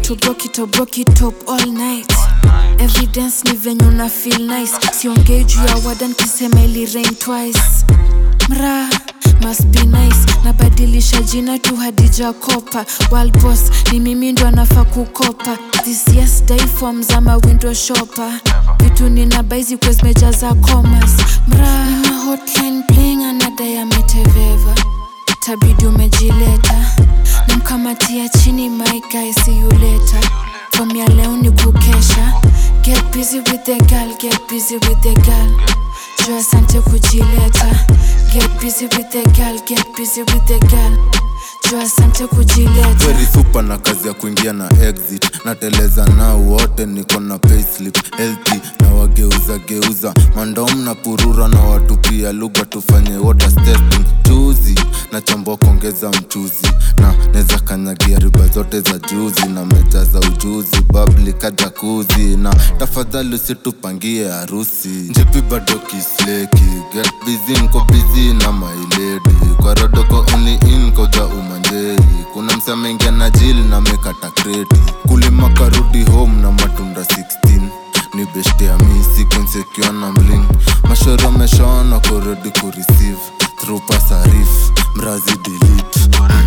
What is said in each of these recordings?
to broke it or broke it up all night evidence ni venye una feel nice siongei juu ya wadan kisema ili rain twice mra must be nice nabadilisha jina tu hadija kopa Wild boss ni mimi ndo anafaa kukopa this yes day form za mawindo shopa vitu nina baizi kwe zimejaza commas mra nina hotline bling anadai ameteveva tabidi umejileta namkamatia chini my guy see you later from ya leo ni kukesha get busy with the girl get busy with the girl juu asante kujileta get busy with the girl get busy with the girl juu asante kujileta very super na kazi ya kuingia na exit nateleza nao wote niko na payslip healthy na wageuza geuza mandom na purura na watu pia lugha tufanye water testing chuzi na chambua kuongeza mchuzi na neza kanyagia riba zote za juzi na meja za ujuzi babli kajakuzi na tafadhali usitupangie harusi njipi bado kisleki get busy nko busy na mailedi kwa rodoko only in koja umanjeri kuna msamengia na jili na mekata kreti kulima karudi home na matunda 16 ni beshte ya misi kunsekiwa na mling mashoro meshona kurudi kureceive through pasarif mrazi delete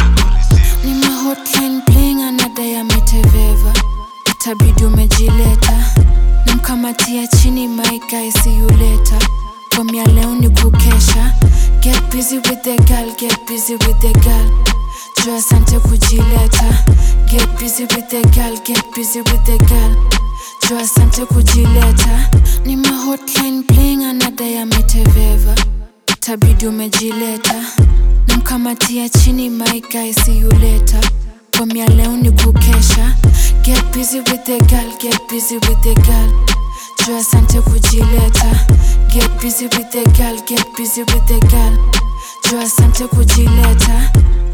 ni mahotline bling anadai ameteveva itabidi umejileta namkamatia chini my guy see you later from ya leo ni kukesha get busy with the girl get busy with the girl juu asante kujileta get busy with the girl get busy with the girl juu asante kujileta ni mahotline bling anadai ameteveva itabidi umejileta namkamatia chini my guy see you later from ya leo ni kukesha get busy with the girl get busy with the girl juu asante kujileta get busy with the girl get busy with the girl juu asante kujileta